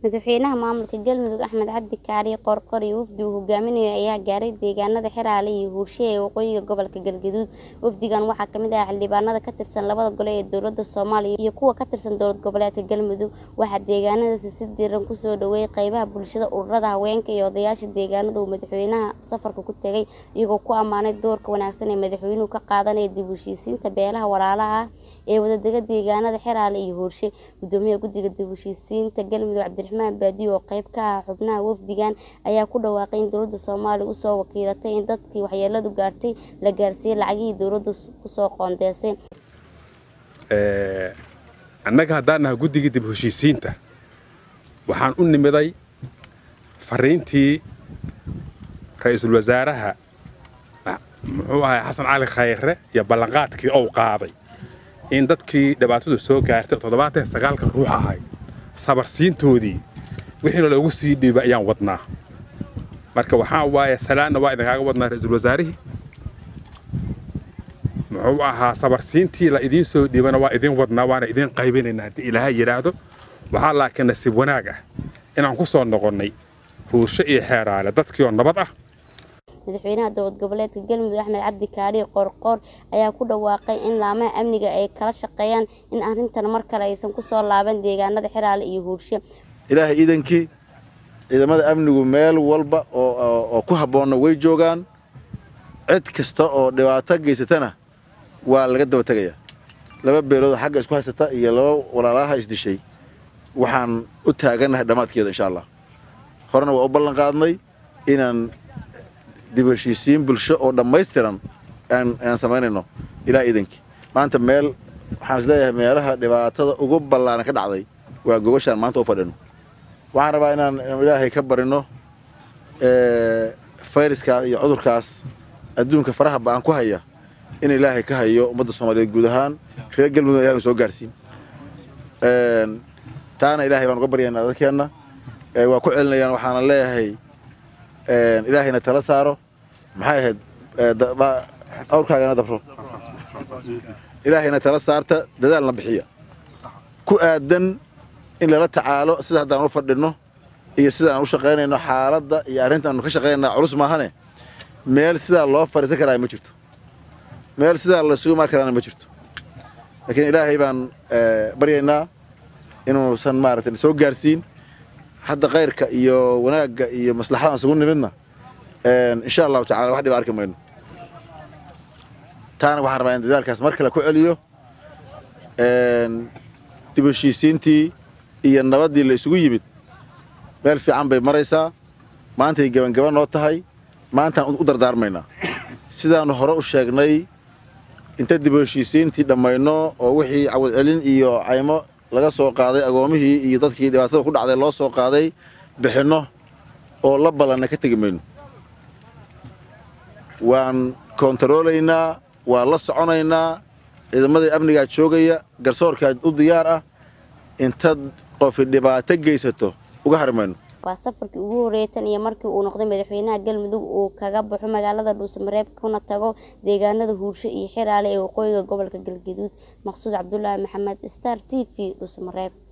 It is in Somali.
madaxweynaha maamulka galmudug axmed cabdi kaariye qoorqoor iyo wafdi uu hogaaminayo ayaa gaaray deegaanada xiraale iyo huurshe ee waqooyiga gobolka galgaduud wafdigan waxaa kamid ah xildhibaanada ka tirsan labada gole ee dowlada soomaaliya iyo kuwa ka tirsan dowlad goboleedka galmudug waxaa deegaanadaasi si diiran kusoo dhaweeyay qeybaha bulshada ururada haweenka iyo odayaasha deegaanada uu madaxweynaha safarka ku tegay iyagoo ku ammaanay doorka wanaagsan ee madaxweynuhu ka qaadanaya dib u heshiisiinta beelaha walaalaha ah ee wadadega deegaanada xiraale iyo huurshe gudoomiyaha guddiga dib u heshiisiinta galmudug cabdiraxmaan baadiyo oo qeyb ka ah xubnaha wafdigan ayaa ku dhawaaqay in dowlada soomaaliya usoo wakiilatay in dadkii waxyeeladu gaartay la gaarsiiyey lacagihii dowladda kusoo qoondeysay annaga haddaan nahay guddigii dib heshiisiinta waxaan u nimiday fariintii ra-iisul wasaaraha muxuu ahay xasan cali khayre iyo ballanqaadkii ou qaaday in dadkii dhibaatadu soo gaartay toddobaatan sagaalka ruux ahay sabarsiintoodii wixiina loogu sii dhiiba ayaan wadnaa marka waxaa waaye salaanna waa idinkaaga wadnaa ra-iisul wasaarihii muxuu ahaa sabarsiintii la idiin soo dhiibana waa idiin wadnaa waana idiin qaybinaynaa haddii ilaahay yidhaahdo waxaa laakiin nasiib wanaag ah inaan ku soo noqonnay huursho iyo xeeraale dadkii oo nabad ah madaxweynaha dowlad goboleedka galmudug axmed cabdi kaariye qoorqoor ayaa ku dhawaaqay in laamaha amniga ay kala shaqeeyaan in arrintan mar kale aysan kusoo laaban deegaanada xiraale iyo huurshe ilaahay iidankii ciidamada amnigu meel walba oo ku habboonna way joogaan cid kasta oo dhibaato geysatana waa laga daba tegayaa laba beelood xagga isku haysata iyo laba walaalaha isdishay waxaan u taagannahay dhammaadkeeda insha allah horena waa u ballan qaadnay inaan dib heshiisiin bulsho oo dhammaystiran aan samaynayno ilaa iidankii maanta meel waxaan is leeyahay meelaha dhibaatada ugu ballaaran ka dhacday waa gobashaan maanta u fadhino waxaan rabaa inaan ilaahay ka barino fayraskaas iyo cudurkaas adduunka faraha ba'an ku haya in ilaahay ka hayo ummadda soomaaliyeed guud ahaan reer galmudug ilahay soo gaarsiin taana ilaahay baan uga baryaynaa dadkeenna waa ku celinayaan waxaana leeyahay ilaahayna tala saaro maxay ahayd awrkaagana dabro ilaahayna tala saarta dadaalna bixiya ku aadan in lala tacaalo sida haddaan u fadhinno iyo sida aan u shaqaynayno xaaladda iyo arrinta aanu ka shaqaynayna culus maahane meel sidaa loo fadhiisan karaa ma jirto meel sidaa laysugu imaan karaana ma jirto laakiin ilaahay baan baryaynaa inuusan maaragtay soo gaarsiin hadda kayrka iyo wanaagga iyo maslaxadaan isugu nimidna insha allahu tacala wax dhiba arki mayno taana waxaan rabaa in dadaalkaas mar kale ku celiyo dib heshiisiintii iyo nabaddii la isugu yimid meel fiican bay maraysaa maantay gebangaba noo tahay maantaan u dardaarmaynaa sidaannu hore u sheegnay inta dib heshiisiintii dhammayno oo wixii cawad celin iyo caymo laga soo qaaday agoomihii iyo dadkii dhibaatada ku dhacday loo soo qaaday bixinno oo la ballanna ka tegi mayno waan kontaroolaynaa waan la soconaynaa ciidamadii amnigaa joogaya garsoorkaa u diyaar ah intaad qofi dhibaato geysato uga hari mayno waa safarkii ugu horreeyay tan iyo markii uu noqday madaxweynaha galmudug uu kaga baxo magaalada dhuusamareeb kuna tago deegaanada huursho iyo xiraale ee waqooyiga gobolka galgaduud maqsuud cabdulaahi maxamed star t v dhuusamareeb